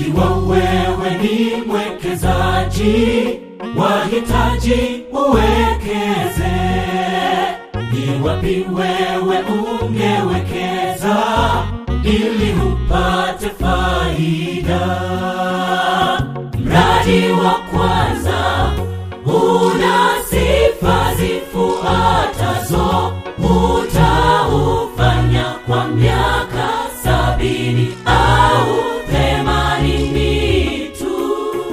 ikiwa wewe ni mwekezaji wahitaji uwekeze ni wapi wewe ungewekeza ili upate faida mradi wa kwanza una sifa zifuatazo utaufanya kwa miaka sabini au themanini tu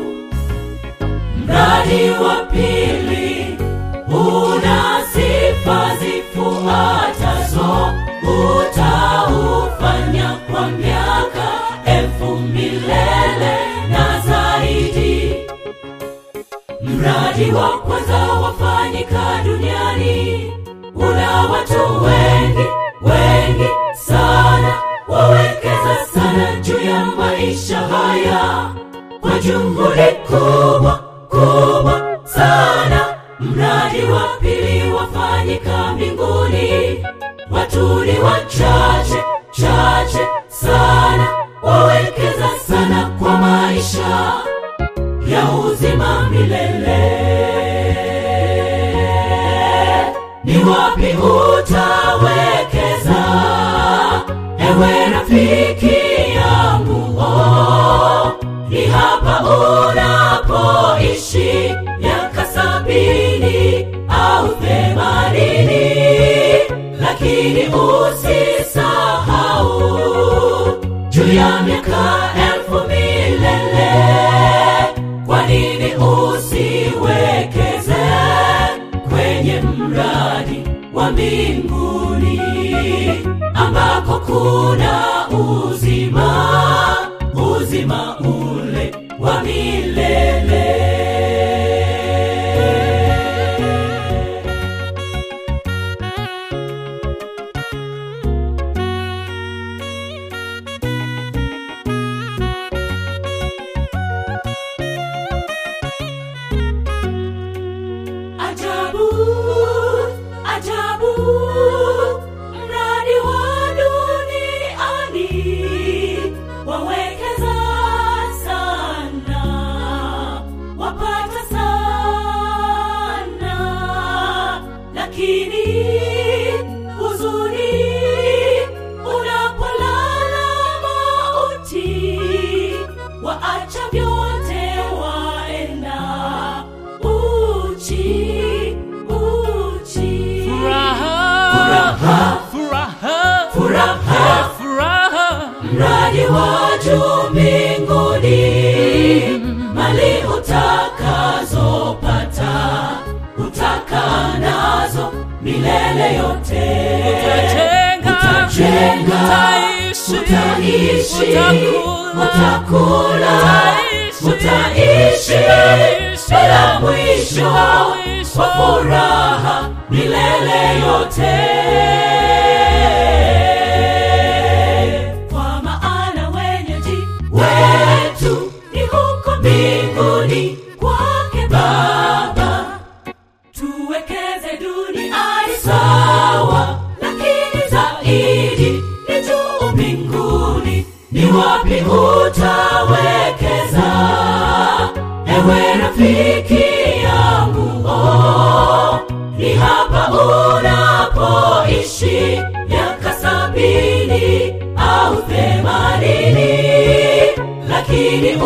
mradi wa pili una sifa zifuatazo utaufanya kwa miaka elfu milele na zaidi mradi wa kwanza wafanyika duniani una watu wengi wengi sana wawekeza sana juu ya maisha haya kwa juhudi kubwa kubwa sana mradi wa pili wafanyika mbinguni watu ni wachache chache sana wawekeza sana kwa maisha ya uzima milele ni wapi utawekeza ewe rafiki yangu oh, ni hapa unapoishi miaka sabini au themanini lakini usisahau juu ya miaka elfu milele kwa nini usiwekeze kwenye mradi wa mbinguni ambako kuna uzima uzima ule wa milele ajabu ajabu mradi wa duniani wawekeza sana wapata sana lakini huzuni unapolala mauti waacha vyote waenda uchi uchi Furaha, Furaha. furaha, furaha furaha, mradi wa juu mbinguni mali utakazopata utaka nazo milele yote Utajenga, utajenga utaishi, utaishi utakula, utakula utaishi, utaishi utaishi, bila mwisho mwisho. wa furaha milele yote kwa maana wenyeji wetu ni huko mbinguni kwake baba tuwekeze duniani sawa lakini zaidi ni juu mbinguni ni wapi utawekeza ewe rafiki yangu oh, ni hapa unapoishi miaka sabini au themanini lakini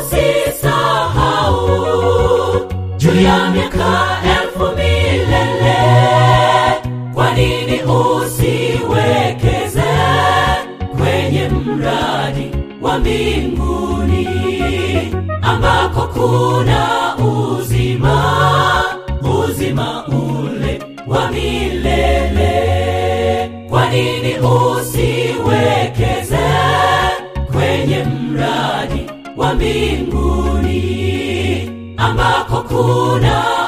usisahau juu ya miaka elfu milele kwa nini usiwekeze kwenye mradi wa mbinguni ambako kuna uzima uzima ule wa milele kwa nini usiwekeze kwenye mradi wa mbinguni ambako kuna